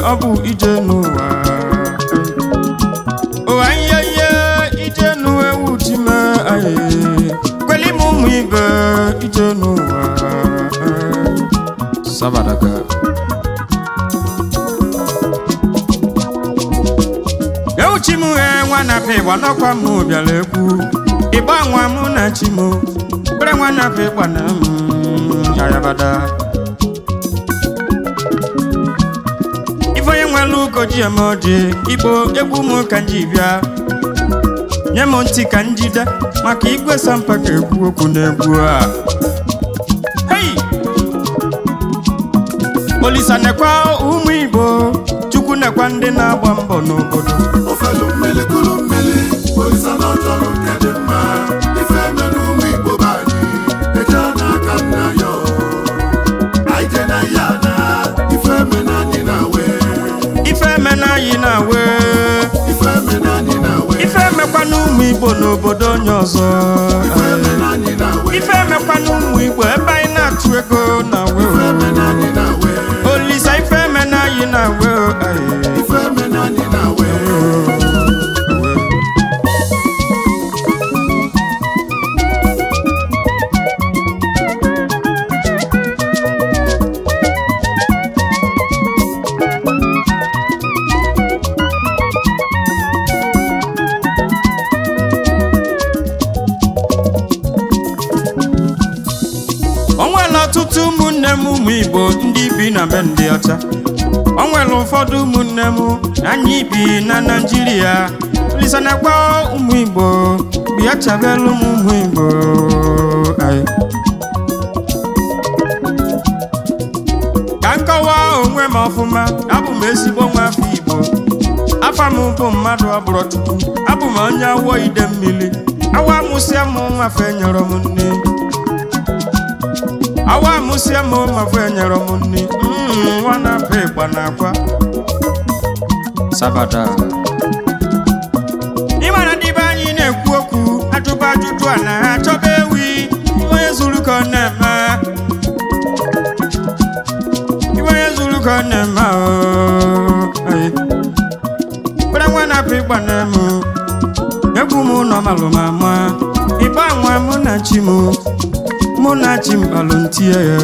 ọ bụ ije n'ụwa ụwa ihe ihe ije n'ụwa ewu time anyị kweli m ụmụ ibe ije n'ụwa sabadaka ewuchi m he nwa na pe ịgba n'ọkwa m bịara ekwu ịgba nwa mụ na chi m kpere nwa na pe ịgba na m ayabada ife onye nwere ugo ji eme ọjị igbo egwu m ka m ji bịa nye m ntị ka njide maka igwe sampa ka ekwu okwu na-egwu a hei olisa nekwa ụmụ igbo chukwu nekwa ndị na-agba mbọ n'obodo ofelu mmiri kụrụ mmiri olisa na ọchọrọ nke dị mma ife mere ụmụ igbo be anyị eje n'aka nna ya o. anyị je na ya na ife mere anyị na we ife emena anyị na-awe ife mere anyị na we ife emekwa n'ụmụ igbo n'obodo onye ọzọ ife mere anyị na we ife emekwa n'ụmụ igbo ebe anyị na-achụ ego na-awe ife mere anyị na we olisa ife emena anyị na-awe ife mere anyị na we o nwere ọtụtụ ụmụnne m ụmụ igbo ndị bi na be ndị ọcha o nwere ụfọdụ ụmụnne m anyị bi na naijiria olisa nekwa ụmụ igbo bịa chabelu m ụmụ igbo Aye. ka nkọwa onwe m ọfụma abụ m ezigbo nwa afọ igbo afa m bụ mmadụ ọbụrụ chukwu abụ m onye awọ ide mmiri awa mụsịa m nwafe nyere m nne awa mụsịa m nwafe nyere m nne Mm, nwa na-apụ ịgba na akwa sabada ịmara ndị be anyị na-ekwu okwu ajụba ajụjụ a na ha chọba ewi onye zuru ka ọ na-eme iwe onye zuru ka ọ na-eme ahụ Aye. kwere nwa na-apụ ịgba na m egwu m nọ malụ ma ma ịgba nwa mụ na chi m mụ na chi m balụ ntie ya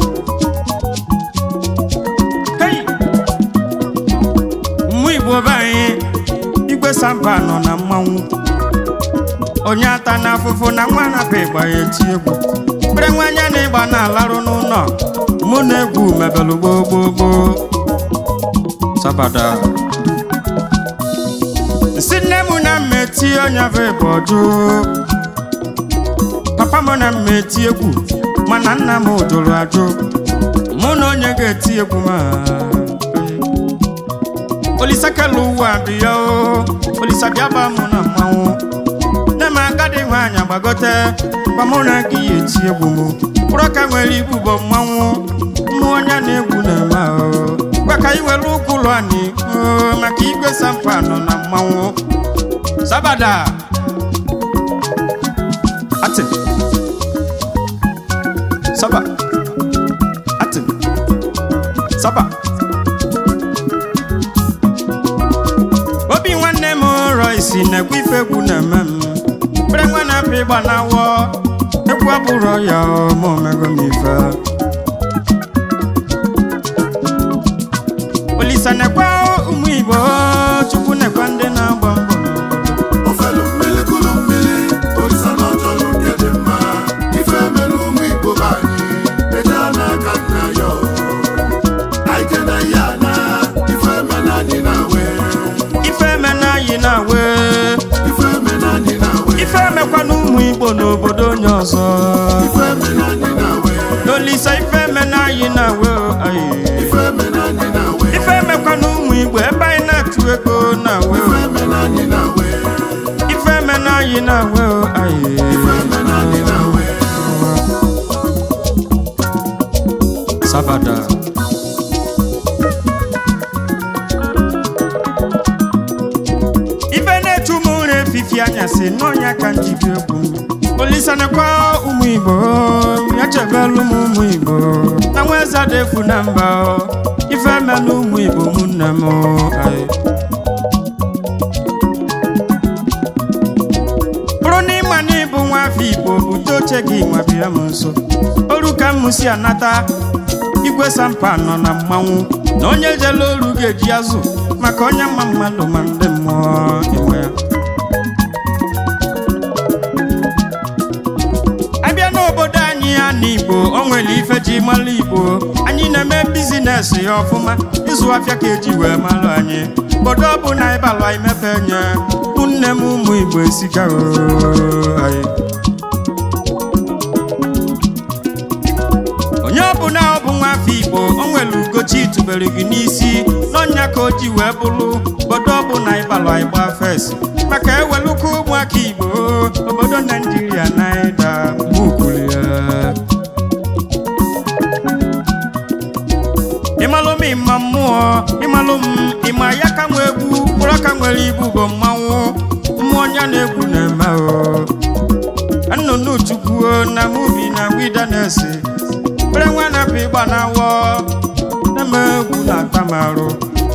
Hey! mmụ igbo be anyị igwe samba nọ na mmanwụ onye ata na afụfụ na nwa na-apụ ịgba ya eti egwu kwere nwa anya na ịgba na-alarụ n'ụlọ mụ na egwu mebelụ gboo gboo gboo sabada si nne m na mma eti onye bụ ịbụ ọjụ papa m na mma eti egwu mana nna m jụrụ ajụ mụ na onye ga-eti egwu ma olisekela ụwa bịa o olisa bịaba mụ na mmanwụ nne m agadi nwaanyị agbagote gwa mụ na gị ya eti egwu m mkpụrụ ka nwere ibu bụ mmanwụ mmụ onye na-egwu na-eme ahụ gwa ka ị were ụkwụ ụlọ anyị oo, maka igwe sampa nọ na mmanwụ sabada ati saba ati saba obi nwanne m rọ isi na-ekwu ife egwu na-eme m kpere nwa na-apụ ịgba na-awọ egwu abụrụ ya ọ, ma omego m ife olisa nekwa ụmụ igbo chukwu nekwa ndị na-agba mbọ n'obodo ofelu mmiri kụrụ mmiri olisa na ọchọrọ nke dị mma ife mere ụmụ igbo be anyị eje n'aka nna ya o. anyị je na ya na ife mere anyị na we ife emena anyị na-awe ife mere anyị na we ife emekwa n'ụmụ igbo n'obodo onye ọzọ ife mere anyị na we n'olisa ife emena anyị na-awe ayi ife mere anyị na we ife emekwa n'ụmụ igbo ebe anyị na-atụ ego na-awe ife mere anyị na we ife emena anyị na-awe ayi ife mere anyị na we sabada ife na-echu m ụra efifi anyasị n'ọnya ka m jibi egwu m olisanekwa ụmụ igbo ya chebelu m ụmụ igbo na nwa eze defu na mba ife emelụ ụmụ igbo ụmụnne m ayi. bụrụ na ịma na ịbụ nwa afọ igbo bute oche gị nwa bịa m nso oru ka m si anata igwe sampa nọ na mmanwụ na onye jele oru ga-eji azụ maka onye mma mmadụ ma ndị mmụọ enwe ya abịa n'obodo anyị ya na igbo o nwere ife ji mara igbo anyị na-eme bizines ya ọfụma ịzụ afịa ka eji wee mara anyị obodo ọ bụ na ịbalụ anyị mepe nye ụnne m ụmụ igbo esigaho anyị onye ọbụla ọ bụ nwa afọ igbo o nwere ugochi tụbere gị n'isi n'ọnya ka o ji wee bụrụ obodo ọ bụ na ịbalụ anyị gbaa fes maka ewelụka ụmụaka igbo obodo naijiria na ịda mgbukwuru ya ịmalụ m ịma mmụọ ịmalụ m ịma ya ka nwe egwu mkpụrụ aka nwere ibu bụ mmanwụ mmụọ onye na-egwu na-eme o nnụnụ chukwu na mubi na wida na-ese kpere nwa na-apụ ịgba na-awọ na-eme egwu na-ata m arụ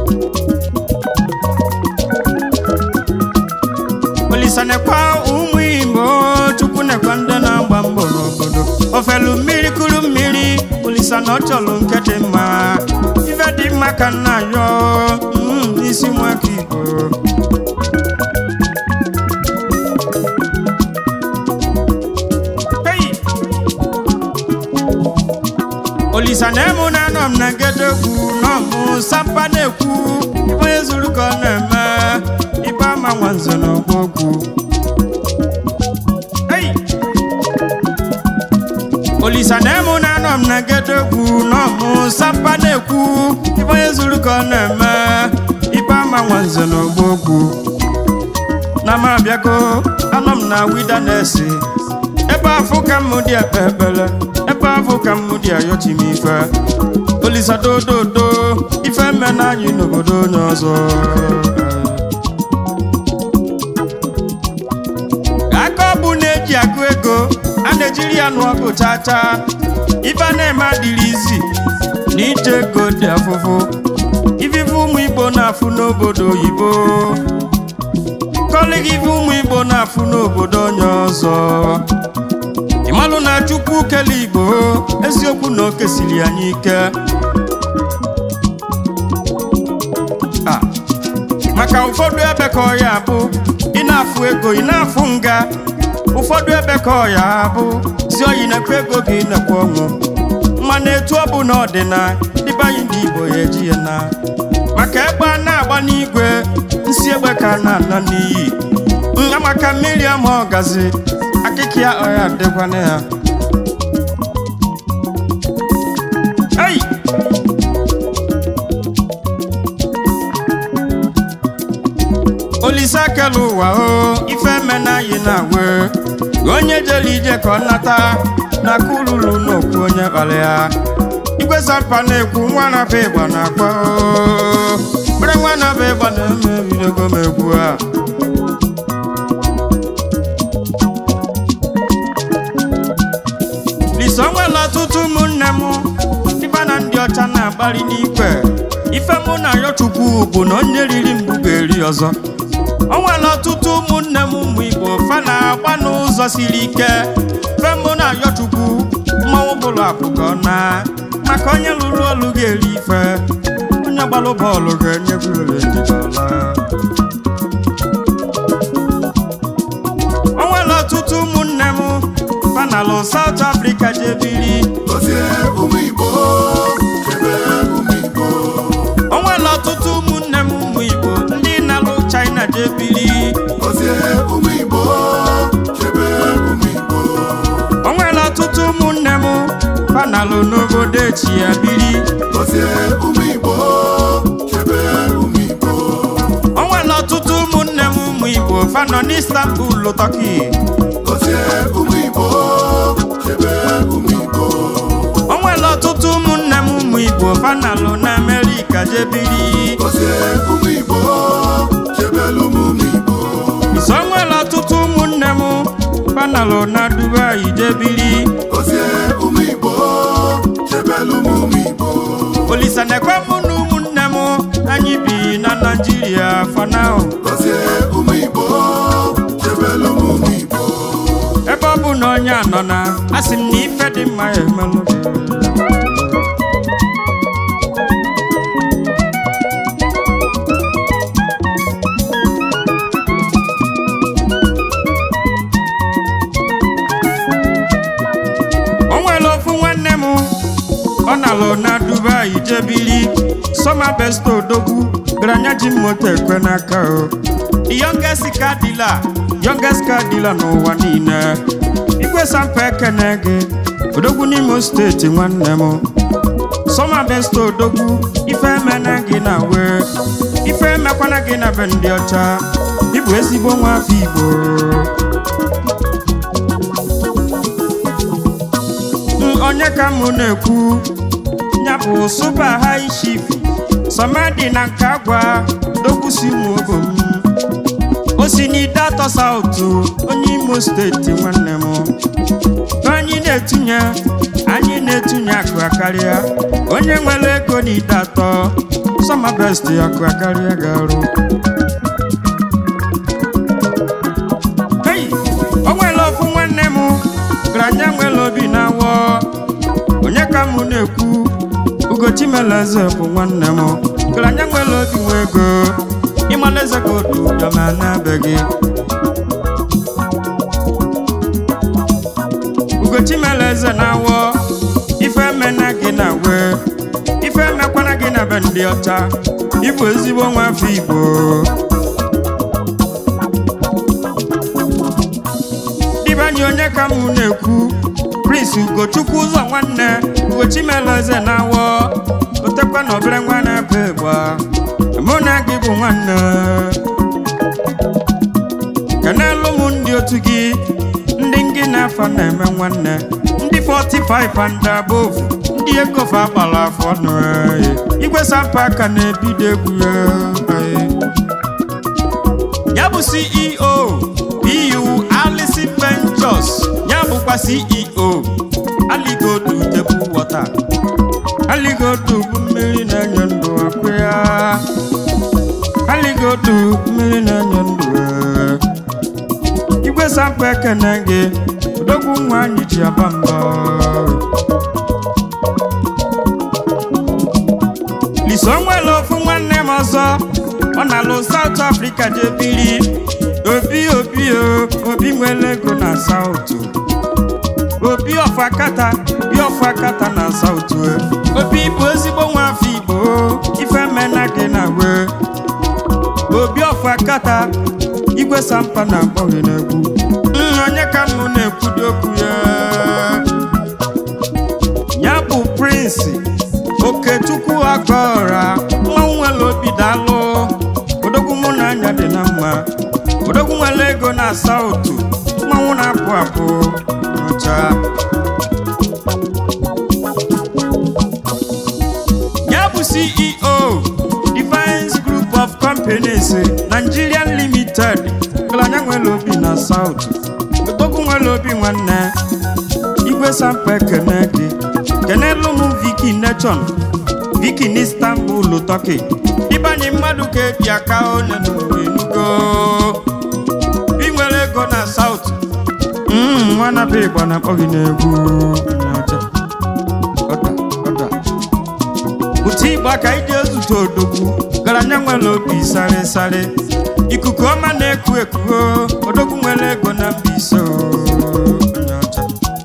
olisa nekwa ụmụ igbo chukwu nekwa ndị na-agba mbọ n'obodo ofelu mmiri kuru mmiri olisa na ọ chọrọ nke dị mma ife dị mma ka nna yọ mm, n'isi nwaka igbo Hey! olisa na emu na anọ m na ngedegwu n'ọmụ sampa na-ekwu ibe onye zuru ka ọ na-eme ibe ama nwanze na ọgbọgwu Hey! olisa na emu na anọ m na ngedegwu n'ọmụ sampa na-ekwu ibe onye zuru ka ọ na-eme ibe ama nwanze na ọgbọgwu na m abịago anọ m na wida na-esi ebe afụ ka m dị ekpe ekpere ebe afụ ka m dị ayọchi m ife olisa dododo ife mme na anyị n'obodo onye ọzọ aka ọ bụ na-eji agụ ego a na-ejiri ya nụ ọgụ chacha ife a na-eme adịrị izi na ije ego dị afụfụ ifife ụmụ igbo na-afụ n'obodo oyibo kọlịgị ife ụmụ igbo na-afụ n'obodo onye ọzọ ịmalụ na chukwu kele igbo eziokwu na o kesiri anyị ike Ah, maka ụfọdụ ebe ka ọ ya bụ ị na-afụ ego ị na-afụ nga ụfọdụ ebe ka ọ ya bụ si oyi nekwa ego gị nekwa ọnwụ mana etu ọ bụ na ọ dị na dịbe anyị ndị igbo ya eji ya na maka egbe a na-agba n'igwe nsi egbe ka a na-ana n'iyi nga maka mmiri ama ọgazi akịka ya ọya dịkwana ya Hey! olise kele ụwa o ife mena anyị na-awe onye jere ije ka ọ nata na aka ululu n'okwu onye kpara ya igwe sampa na-ekwu nwa na-abụ ịgba na-akpọ o. Mkpụrụ nwa na-abụ ịgba na-eme ebidogo m egwu a lisa nwere ọtụtụ ụmụnne m dịba na ndị ọcha na-akpali n'ikwe ife mụ na ya chukwu bụ na onye riri mbụ ga-eri ọzọ o nwere ọtụtụ ụmụnne m ụmụ igbo fa na-agba n'ụzọ siri ike fe mụ na ya chukwu mmanwụ bụrụ apụkọ na maka onye lụrụ ọlụ ga-eri ife onye gbalụ bọọlụ ga-enye bụrụ njidọla o nwere ọtụtụ ụmụnne m fanalụ South Africa jebiri Gọzie ụmụ Igbo, chebe ụmụ Igbo. o nwere ọtụtụ ụmụnne m ụmụ Igbo ndị na-alụ China jebiri Gọzie ụmụ Igbo, chebe ụmụ Igbo. o nwere ọtụtụ ụmụnne m fanalụ n'obodo echi ya biri Gọzie ụmụ Igbo, chebe ụmụ Igbo. o nwere ọtụtụ ụmụnne m ụmụ Igbo fanọ n'Istanbul Turkey Gọzie ụmụ Igbo, chebe ụmụ Igbo. o nwere ọtụtụ ụmụnne m ụmụ Igbo fanalụ na Amerịka jebiri Gọzie ụmụ Igbo, chebelu m ụmụ Igbo. so o nwere ọtụtụ ụmụnne m fanalụ na Dubai jebiri Gọzie ụmụ Igbo, chebelu m ụmụ Igbo. olisa na-ekwe mụ na ụmụnne m ọ na-alụ na dubai jebili sọma besto odogwu garanya ji moto ekwe n'aka o the youngest car dealer youngest car dealer n'ụwa niile igwe sampa ekene gị odogwu n'imo steeti nwanne m sọma besto odogwu ife emena gị na wee ife emekwana gị na be ndị ọcha ịbụ ezigbo nwa afọ igbo Mm, onye ka mụ na-ekwu ya bụ super high chief samadi na nke agwa dokwusi ụmụ ogom o si n'ide atọ sautu onye imo steeti nwanne m anyị na-etunye anyị na-etunye akụ akarịa onye nwere ego n'ide atọ sọma best akụ akarịa ga-arụ Hey! o nwere ofu nwanne m granya nwere obi na-awọ onye ka mụ na-ekwu ugochimeleze bụ nwanne m granya nwere obi nwe ego ịmaleze ka odu ụdọma na-abeghị ugochimeleze na-awọ ife emena gị na wee ife emekwana gị na be ndị ọcha ịbụ ezigbo nwa afọ igbo dibanye onye ka mụ na-ekwu prince ugochukwu ụzọ nwanne ugochimeleze na-awọ otekwa na obere nwa na-ebe ịgba mụ na gị bụ nwanne kenelu m ndị otu gị ndị ngị na-afọ na-eme nwanne ndị 45 and above ndị ego fa agbara afọ ọnụ eh. igwe sampa aka na-ebido egwu eh. ya bụ ceo eu alisi ventures ya bụkwa ceo aligodu tebụl wọta aligodu bụ mmiri na-enye ndụ akụ ya aligodu mmiri na-enye ndụ eh. igwe sampa ekene gị odogwu nwa anyị ji aba mba liso nwere ofu nwanne m ọzọ ọ na-alụ South Africa jebiri obi obi o obi nwere ego na South obi ọfakata obi ọfakata na South obi bụ ezigbo nwa afọ Igbo ife mena gị na wee obi ọfakata igwe sampa na-akpọ gị n'egwu Mm, onye ka mụ na-ekwudo okwu ya ya bụ prince okechukwu agọra mmanwụ nwere obi daalụ odogwu mụ na anya dị na mma odogwu nwere ego na sautu mmanwụ na-apụ apụ ọcha ya bụ ceo defense group of companies nigerian limited galanya nwere obi na sautu odogwu nwere obi nwanne igwe sampa ekene gị kenelu m viki nechon viki n'istanbul turkey ịbanye mmadụ ka ebi aka onye n'uwenugo ị nwere ego na saut nwa na be igbo na-akpọ gị n'egwu onye ọcha. Ọda, ọda. ụtụ ịgba ka iji ezute odogwu garanya nwere obi sare sare ikuku ọma na-eku eku odogwu nwere ego na Mbaise o, onye ọcha.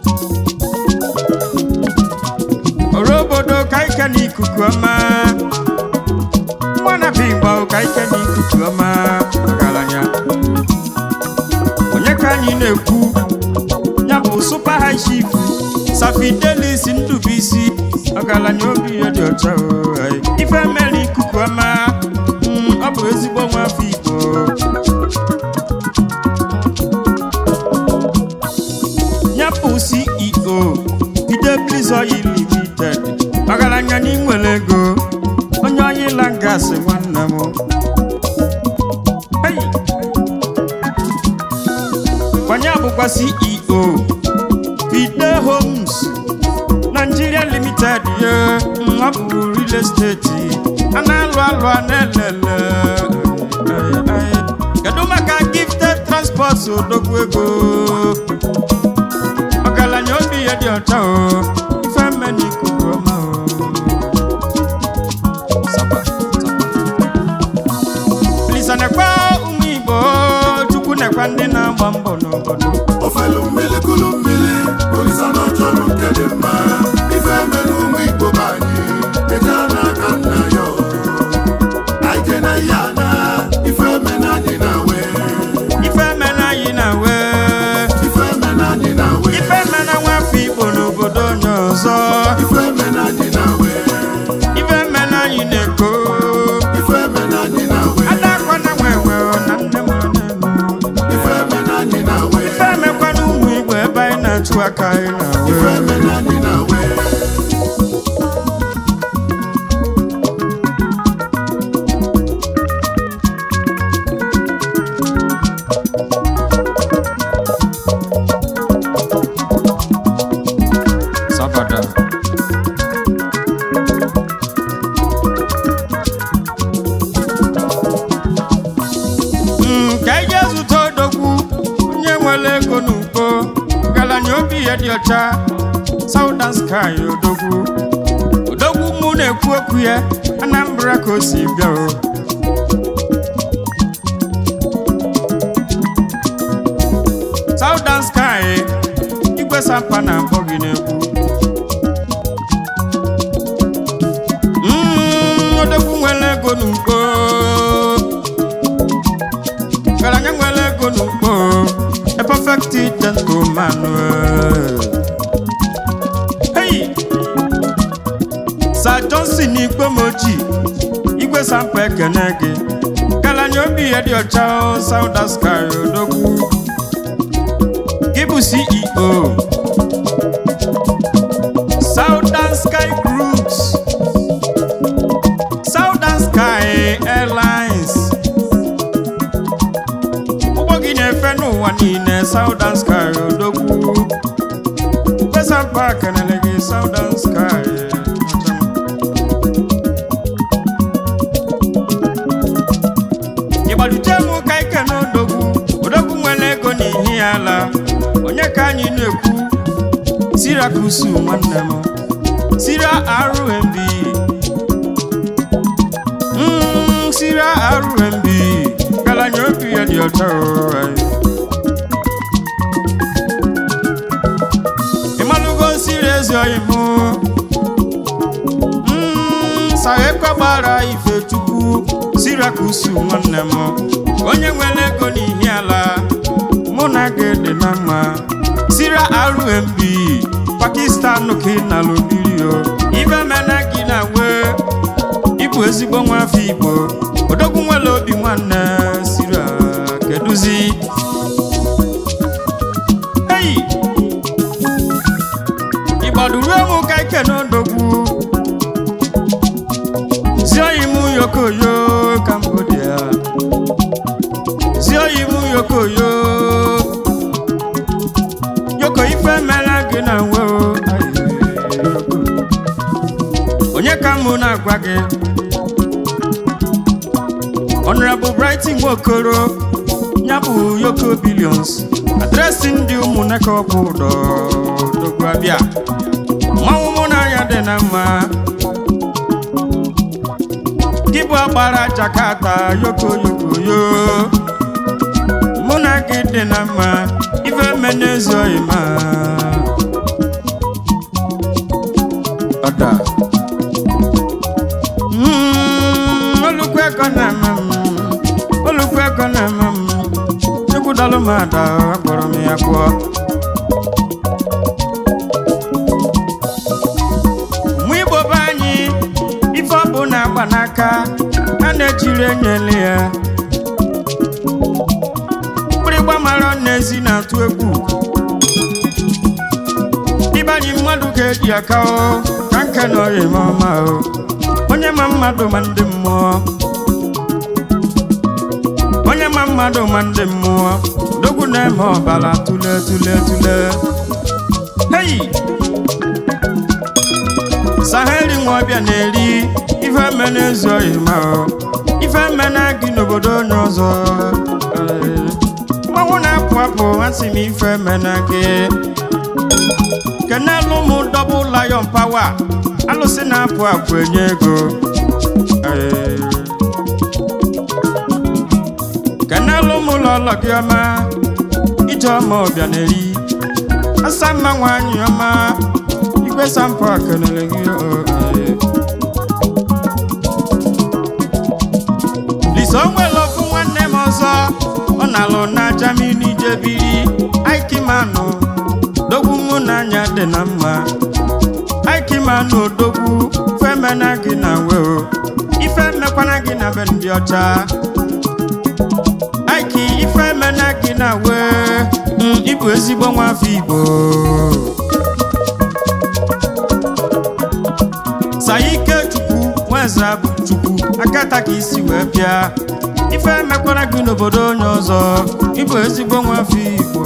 ọrụ obodo ka ike n'ikuku ọma nwa na bigba ka ike n'ikuku ọma ọgaranya onye ka anyị na-ekwu ya bụ super high chief safidelis ndubisi ọgaranya obi ya dị ọcha o, ai. ife mere ikuku ọma mm, ọ bụ ezigbo nwa afọ igbo ya bụ ceo Fidelis Oil Limited ọgaranya n'inwere ego onye ọyịla gasị nwanne m Hey! kwanye bụkwa ceo Fide Homes Nigeria Limited ye ọ bụ real estate a na-alụ alụ a na-elele Ay, ay. kedu maka gifted transport odogwu ego ọgaranya obi ya dị ọcha o ife mme n'ikuku ọma o Sapa, sapa. Lisa nekwa ụmụ Igbo Chukwu nekwa ndị na-agba mbọ n'obodo ofelu mmiri kulu mmiri olisa na ọchọrọ nke dị mma ife mere ụmụ igbo ba ka anyị na-awe ife mere anyị na-awe Sabada. Mm, ka ije zụta odogwu onye nwere ego n'ugbo ngalanya obi ya dị ọcha Southern Sky odogwu odogwu mụ na-ekwu okwu ya Anambra ka o si bịa o Southern Sky igwe sampa na-akpọ gị n'egwu Mm, odogwu nwere ego n'ugbo garanya nwere ego n'ugbo a perfect gentleman eh. hey Sir Johnson Igbomoji igwe sampa ekene gị garanya obi ya dị ọcha o, Southern Sky odogwu gị bụ CEO Southern Sky Groups Southern Sky Airlines ụgbọ gị na-efe n'ụwa niile Southern Sky odogwu Pesa Park kenele gị Southern Sky ịgbalite m ka ike n'odogwu odogwu nwere ego n'ihi ya ala onye ka anyị na-ekwu Sirakusu nwanne m Sira RMB Mm, Sira RMB galanya obi ya dị ọcha o, ayi. ịmalụgo nsiri ezi oyi mụ Mm, saghekwe gbara ifechukwu Sirakusu nwanne m onye nwere ego n'ihi ala mụ na gị dị na mma Sira RMB Pakistan ka ị nalụ mmiri o ibe mena gị na wee ịbụ ezigbo nwa afọ Igbo odogwu nwere obi nwanne Sira keduzi eyi ịgbaduruo m ka ike n'odogwu zioyi m yokoyo Cambodia zioyi m yokoyo yoko ife mere gị na nwe o ayi, yoko. onye ka mụ na-agwa gị Honorable Brighton Nwokoro ya bụ Yoko Billions adresị ndị ụmụnne ka ọ bụ ụdọ dogbu abịa mmanwụ mụ n'anya dị na mma gị bụ agbara Jakarta Yoko Yoko yo mụ na gị dị na mma ife menezoghị ma ọda Mm, olùkọ́ ẹ̀kọ́ náà mọ̀ m olùkọ́ ẹ̀kọ́ náà mọ̀ m egwu dalụ m ada akpọrọ m ya kpụọ mụ igbo be anyị ife ọ bụ na-agba n'aka a na-ejiri enyele ya mgbịrịgba mara n'ezi na-atụ egwu ịbanye mmadụ ga-eji aka o ka nke na ọya eme ọma o onye ma mmadụ ma ndị mmụọ onye ma mmadụ ma ndị mmụọ dogwu na-eme ọbara tule tule tule heyi saheli nwa ọbịa na-eri ife eme na-ezu oyi ma o ife eme na gị n'obodo onye ọzọ Ee, mmanwụ na-apụ apụ asị m ife eme na gị kenelu m dọbụ lion power alụsị na-apụ apụ enye ego Ee. kenelu m lọlọ gị ọma ijeọma ọbịa na-eri asa mma nwanyị ọma igwe sampo kenere gị o, ee. lisa o nwere ofu nwanne m ọzọ ọ na-alụ na Germany jebiri aikimanụ dogwu mụ n'anya dị na mma aikimanụ odogwu femena gị na we o ife mekwana gị na be ndị ọcha aiki ife emena gị na wee mm, ịbụ ezigbo nwa afọ igbo saike chukwu nweze bụ chukwu akata ka isi wee bịa ife emekwara gị n'obodo onye ọzọ ịbụ ezigbo nwa afọ igbo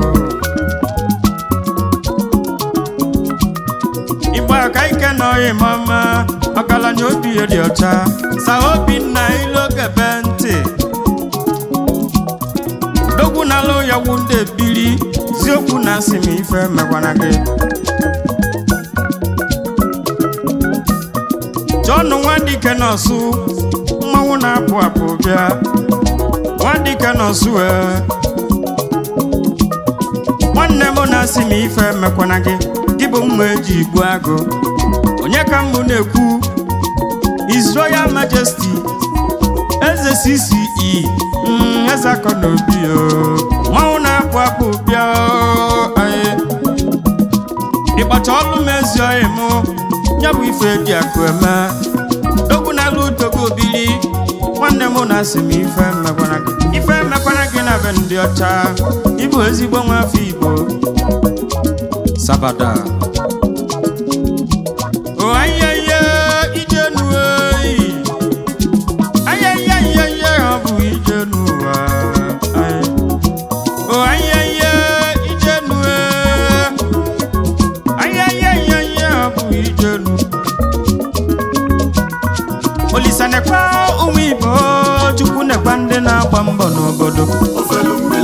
igbo aka ike na ọyị mama ọgaranya obi ya dị ọcha sa obinna ilogebe ntị dogwu na alụ ya wu ndị ebiri ziokwu na asị m ife mekwana gị jọnụ nwadike nọsụ mmanwụ na-apụ apụ bịa nwadike nọsụ ee nwanne m na-asị m ife mekwana gị gị bụ mma eji igbu agụ onye ka mbụ na-ekwu His Royal Majesty eze CCE mm, eze akọ na obi o mmanwụ na-apụ apụ bịa o, aye. ịkpacha ọlụ m ezi oyi mụ ya bụ ife dị akụ eme dogwu na-alụ dogo obili nwanne m na-asị m ife mmekwana gị ife mmekwana gị na be ndị ọcha ịbụ ezigbo nwa afọ igbo sabada o ayẹyẹ ìjẹnu eyi ayẹyẹ ayẹyẹ ọ bụ ìjẹnu wa Aye. o ayẹyẹ ìjẹnu e ayẹyẹ ayẹyẹ ọ bụ ìjẹnu Olisa nekwa ụmụ Igbo Chukwu nekwa ndị na-agba mbọ n'obodo ofelu mmiri